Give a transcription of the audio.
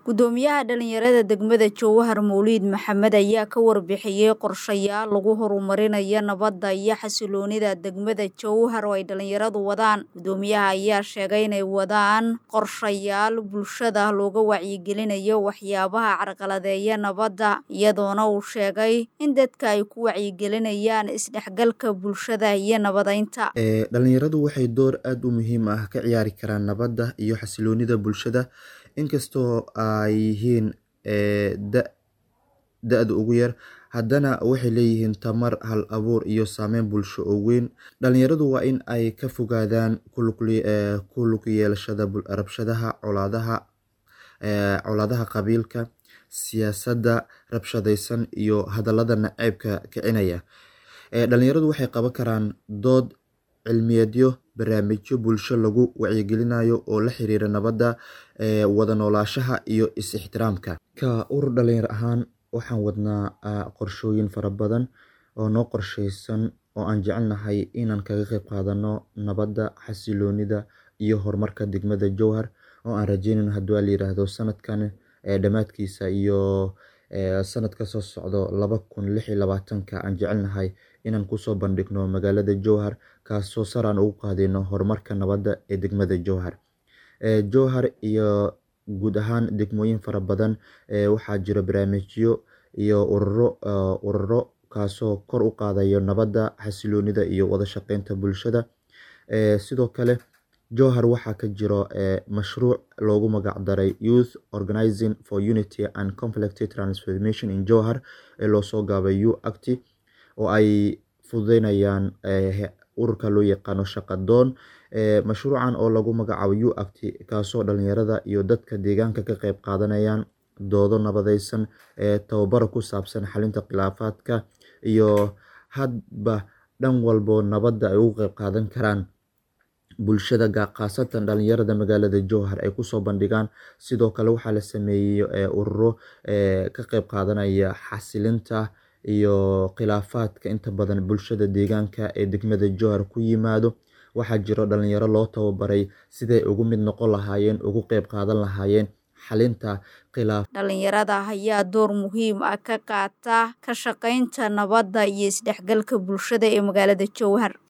gudoomiyaha dhalinyarada degmada jowhar mawliid maxamed ayaa ka warbixiyey qorshayaal lagu horumarinayo nabadda iyo xasiloonida degmada jowhar oo ay dhalinyaradu wadaan gudoomiyaha ayaa sheegay inay wadaan qorshayaal bulshada looga wacyigelinayo waxyaabaha carqaladeeya nabadda iyadoona uu sheegay in dadka ay ku wacyigelinayaan isdhexgalka bulshada iyo nabadeynta dhalinyaradu waxay door aada u muhiim ah ka ciyaari karaan nabadda iyo xasiloonida bulshada inkastoo ay yihiin da-da ugu yar haddana waxay leeyihiin tamar hal abuur iyo saameyn bulsho oo weyn dhalinyaradu waa in ay ka fogaadaan ku lug yeelashada rabshadaha colaadaha colaadaha qabiilka siyaasadda rabshadaysan iyo hadallada naceybka kicinaya dhalinyaradu waxay qaban karaan dood cilmiyeedyo barnaamijyo bulsho lagu wacyigelinayo oo la xiriira nabadda wada noolaashaha iyo is-ixtiraamka ka urur dhalinyar ahaan waxaan wadnaa qorshooyin fara badan oo noo qorsheysan oo aan jecelnahay inaan kaga qeyb qaadano nabadda xasiloonida iyo horumarka degmada jowhar oo aan rajeynayno haddii la yiraahdo sanadkan dhammaadkiisa iyo sanadka soo socdo laba kun lix iyo labaatanka aan jecelnahay inaan kusoo bandhigno magaalada jowhar kaasoo sar aan ugu qaadayno horumarka nabadda ee degmada jowhar jowhar iyo guud ahaan degmooyin fara badan waxaa jira barnaamijyo iyo ururo ururo kaasoo kor u qaadayo nabadda xasiloonida iyo wada shaqeynta bulshada sidoo kale jowhar waxaa ka jiro mashruuc loogu magac daray youth organizing for unity and conflict transformation in jowhar ee loosoo gaabay u acti oo ay fududeynayaan ururka loo yaqaano shaqadoon mashruucan oo lagu magacaabo u acti kaasoo dhalinyarada iyo dadka deegaanka ka qeyb qaadanayaan doodo nabadeysan tababaro ku saabsan xalinta khilaafaadka iyo hadba dhan walbo nabadda ay ugu qeyb qaadan karaan bulshada khaasatan dhalinyarada magaalada jowhar ay kusoo bandhigaan sidoo kale waxaa la sameeyey ururo ka qeyb qaadanaya xasilinta iyo khilaafaadka inta badan bulshada deegaanka ee degmada jowhar ku yimaado waxaa jiro dhalinyaro loo tababaray siday ugu mid noqon lahaayeen ugu qeyb qaadan lahaayeen xalinta khilaaf dhalinyarada ayaa door muhiim ah ka qaata ka shaqeynta nabadda iyo isdhexgalka bulshada ee magaalada jowhar